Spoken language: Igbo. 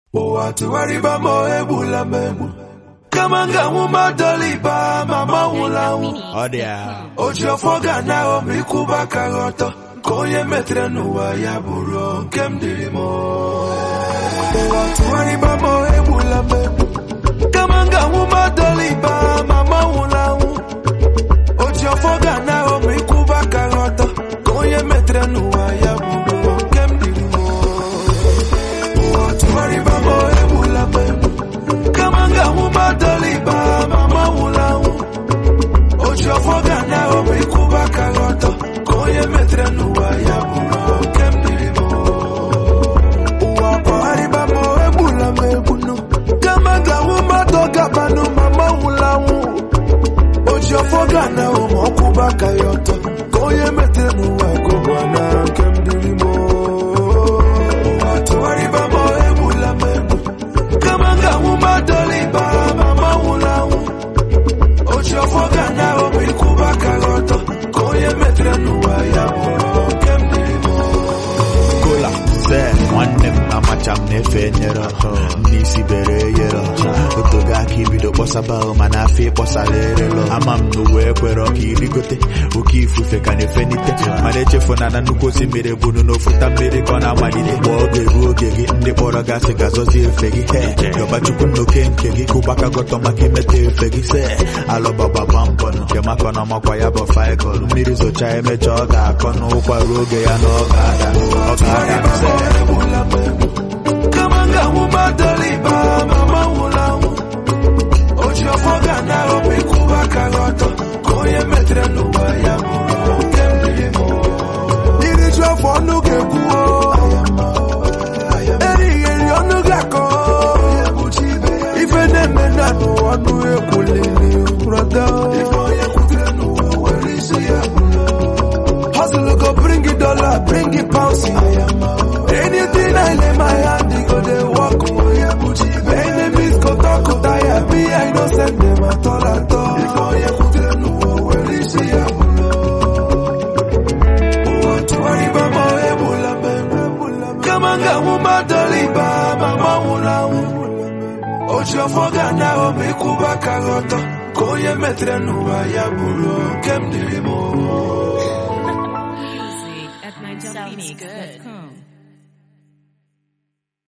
ụwa tụgharịba ma egbula m egbu kama m ga-anwụ madoliba ma manwụla anwụ Ọ dị ya. oji ọfọ ga na ma ịkwụba aka gị ọtọ ka onye metere n'ụwa ya bụrụ nke m dịrị m ụwa tụgharịba ma egbula m egbu kama m ga-anwụ madoliba ma manwụla anwụ oji ọfọ ga na ma ịkwụba aka gị ọtọ ka onye metere n'ụwa ya bụrụ nke m dịrị m ụwa tụgharịba ma egbula m egbu kama m ga-anwụ madoliba ma manwụla anwụ oji ọfọ ga na ọbụ ịkwụba aka gị ọtọ ka onye metere n'ụwa ya bụrụ nke m dịrị m ụwa kwagharịba ma egbula m egbunu kama m ga-anwụ mmadụ gabanụ ma manwụla anwụ oji ọfọ ga na ọbụ ọkwụba aka ya ọtọ ka onye metere n'ụwa ka ọ bụ na nke m dịrị m ụwa tụgharịba ma egbula m egbu kama m ga-anwụ madoliba ma manwụla anwụ oji ọfọ ga na ọbụ ịkwụba aka gị ọtọ ka onye metere n'ụwa ya bụrụ nke m dịrị m Kola, se, nwanne m amacha m na-efe nyere ndị isi bere eyere otogo aka ibido kpọsaba mana afọ ịkpọsara erelo ama m na uwe ekwere ọka irigote oke ifufe ka na-efenite mana echefu na na nnukwu osimiri bụrụ na ofuta mmiri ka ọ na-amalite mgbe oge ruo oge gị ndị kpọrọ gasị ga-azọzi efe gị he yọbachukwu nnoke nke gị kụbaka gọtọ maka imeta efe gị se alụbababa mbọ nke maka na ọmakwa ya bụ faịkọl mmiri zocha emecha ọ ga-akọ n'ụkwa ruo oge ya na ọ ga-ada ọ ga-ada se egbula m egbu kama m ga-anwụ madoliba ma manwụla anwụ oji ọfọ ga na ọbụ ịkwụba aka gị ọtọ ka onye metere n'ụwa ya bụrụ nke m dịrị m iriju afọ ọnụ ga-ekwuo erighị eri ọnụ ga-akọ ife na-eme na n'ụwa ọnụ ekwulili brọda Hustle go bring it dollar, bring it pounds. Anything I lay my hand, they go they walk. Enemies go talk, go tire. Me, I don't send them at all at all. If I am put in the where is he? What to worry about my ebola, man? Come on, go, woman, doliba, mama, wula, Ojo foga na obi kuba kagoto. Koye metre nuwa ya buru, kem dirimo. At Niger Phoenix.com.